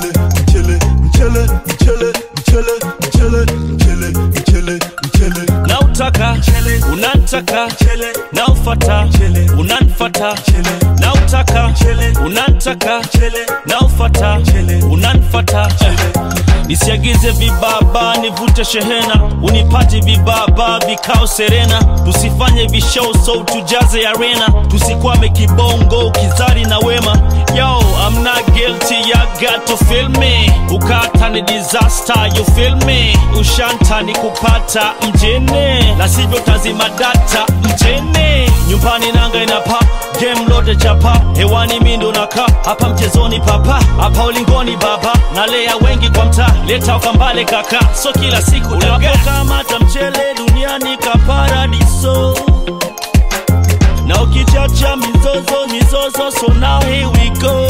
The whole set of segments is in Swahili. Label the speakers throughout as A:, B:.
A: mchele mchele mchele mchele mchele mchele mchele mchele mchele
B: nautaka unantaka naufata unanfata nautaka unantaka naufata unanfata nisiagize vibaba nivute shehena unipate vibaba vikao serena tusifanye vishow so tujaze arena tusikwame kibongo kizari na wema yo I'm not guilty ya got to feel me ukata ni disaster you feel me ushanta ni kupata mjene la sivyo tazima data mjene nyumbani nanga inapa game lote chapa hewani mindo naka hapa mchezoni papa hapa ulingoni baba nalea wengi kwa mtaa leta ukambale kaka so kila siku unapokamata mchele duniani kaparadiso na ukichacha mizozo mizozo so now here we go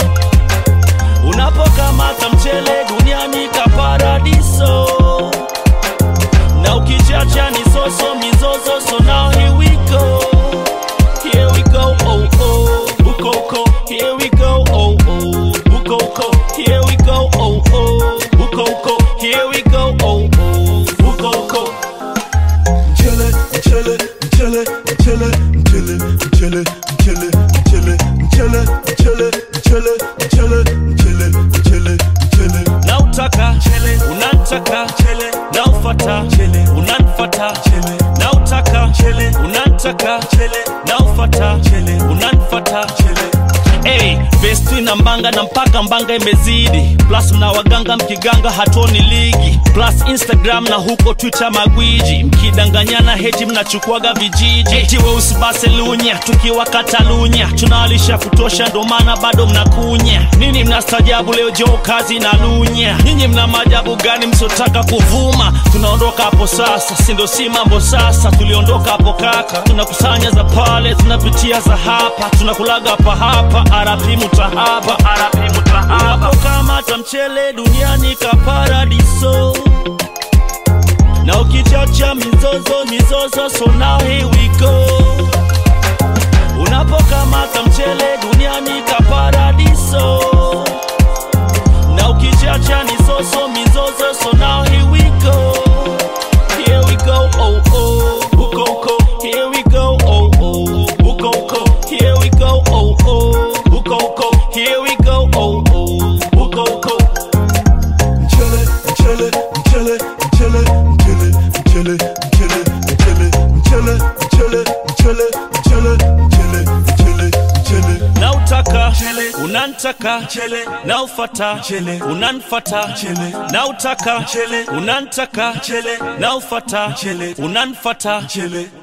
B: unapokamata mchele duniani kaparadiso na ukichacha ni soso mizozo so now here we go here we go oh oh ukoko here we go oh oh ukoko here we go oh oh ukoko here we go oh oh ukoko
A: mchele mchele mchele mchele mchele mchele mchele mchele mchele mchele mchele mchele mchele mchele mchele
B: nautaka unantaka naufata unanfata nautaka unantaka naufata unanfata Hey, vesti na mbanga na mpaka mbanga imezidi plus mna waganga mkiganga hatoni ligi plus instagram na huko twitter magwiji mkidanganyana heti mnachukuaga vijiji eti weusi baselunya tukiwa katalunya tunawalisha kutosha ndo maana bado mnakunya nini mnastajabu leo joo kazi na lunya nyinyi mna maajabu gani msiotaka kuvuma tunaondoka hapo sasa sindo si mambo sasa tuliondoka hapo kaka tunakusanya za pale tunapitia za hapa tunakulaga hapa hapa arapi mutahaba arapi mutahaba unapokamata mchele duniani kaparadiso na ukichacha mizozo mizozo so now here we go unapokamata mchele duniani kaparadiso na ukichacha ni soso mizozo so now here we go here we go oh oh ukoko here we go oh oh ukoko here we go oh oh ukoko here we go oh oh ukoko
A: mchele mchele mchele mchele mchele mchele mchele mchele mchele mchele mchele mchele mchele mchele mchele
B: nautaka unantaka naufata unanfata nautaka unantaka naufata unanfata